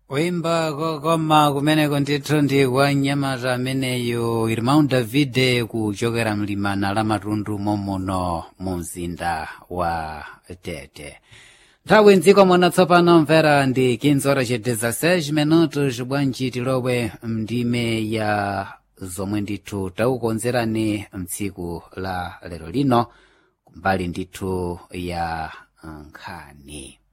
kuimba kokoma kumeneko ndithu ndi kwa mnyamata ameneyo irmão davide kuchokera mlimana la matundu momuno mu mzinda wa tete nthawi mdziko muno tsopano mvera ndi 15 horas e 16 minutos bwanji tilowe mndime ya zomwe ndithu takukonzerani mtsiku la lero lino kumbali ndithu ya nkhani